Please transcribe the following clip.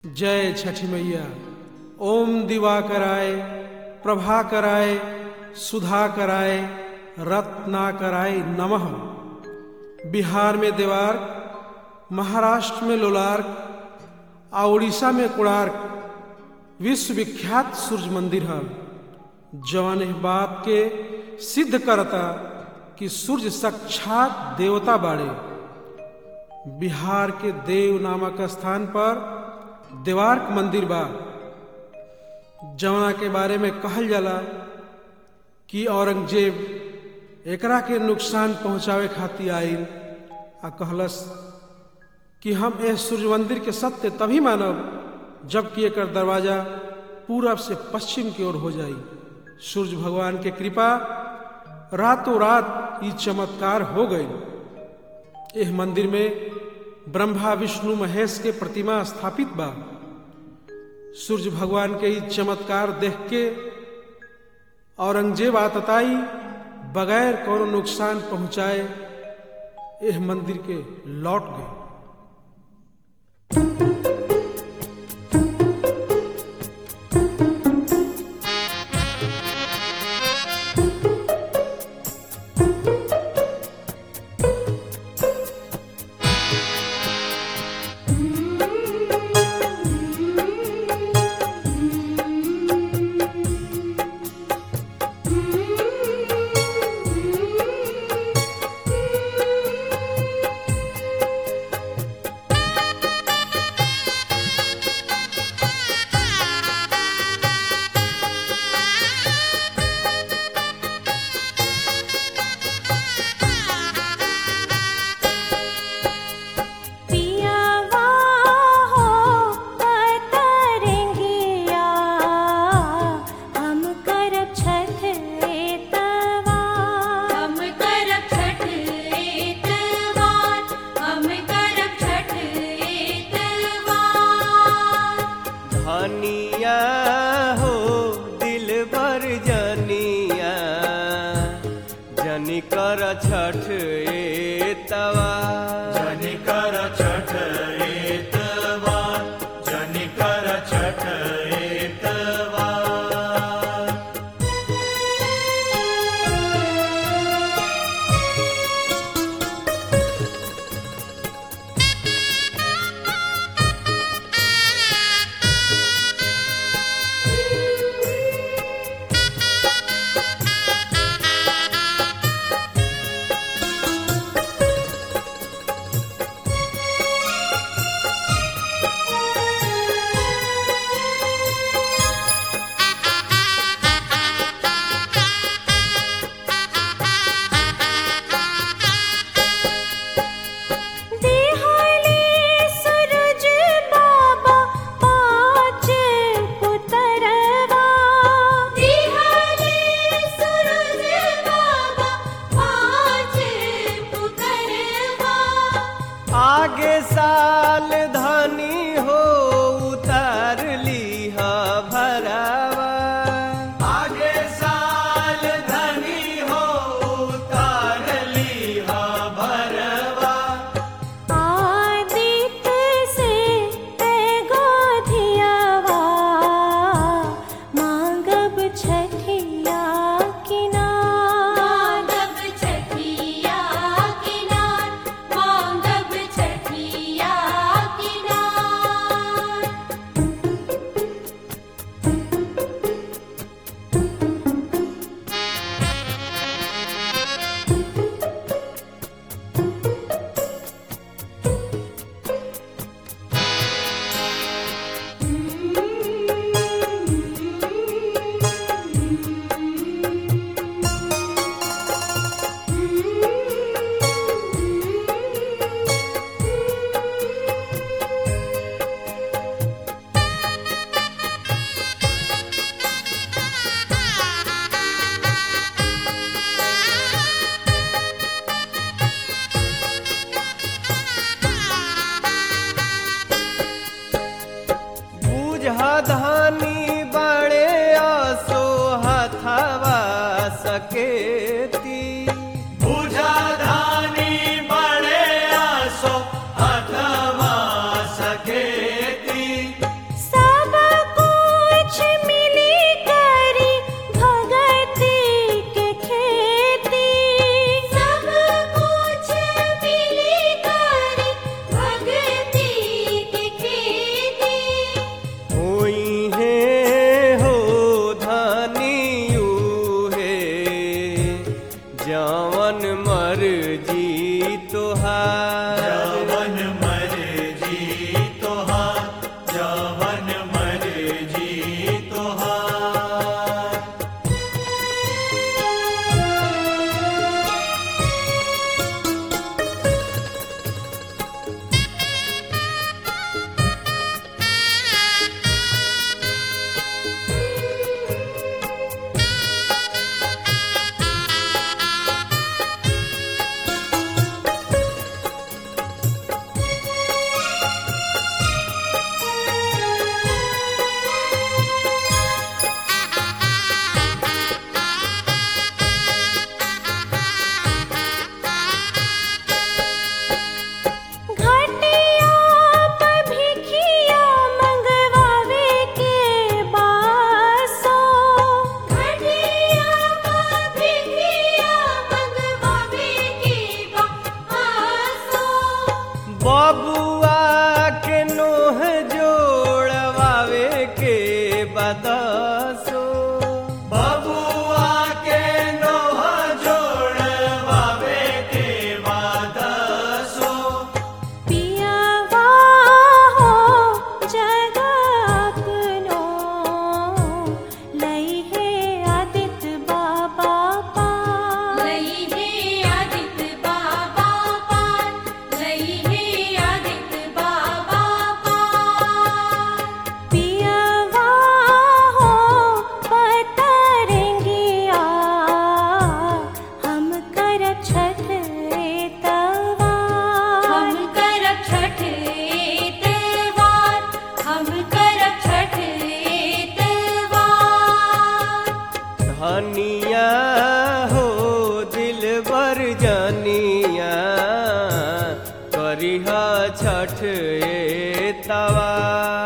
जय छठी मैया ओम दिवा कराए प्रभा कराए सुधा कराए रत्ना कराए नमः बिहार में देवार्क महाराष्ट्र में लोलार्क आ उड़ीसा में कोणार्क विश्वविख्यात सूर्य मंदिर है जवन इस बात के सिद्ध करता कि सूर्य साक्षात देवता बाड़े बिहार के देव नामक स्थान पर देवार्क मंदिर बा जवना के बारे में कहल जाला कि औरंगजेब एकरा के नुकसान पहुंचावे खातिर आइल आ कहलस कि हम यह सूर्य मंदिर के सत्य तभी मानब जबकि एकर दरवाजा पूरब से पश्चिम की ओर हो जाई सूर्य भगवान के कृपा रातों रात ये चमत्कार हो गई यह मंदिर में ब्रह्मा विष्णु महेश के प्रतिमा स्थापित बा सूर्य भगवान के ई चमत्कार देख के औरंगजेब आतताई बगैर कोनो नुकसान पहुंचाए यह मंदिर के लौट गए पियावा हो तरंगिया हम करब छठ एतवार हम करब छठ एतवार हम करब छठ एतवार धनिया हो दिल भर जनिया जनी कर छठ एतवा जनिकर छठ एतवार जनिकर छठ एतवार करिह छठ ए तवा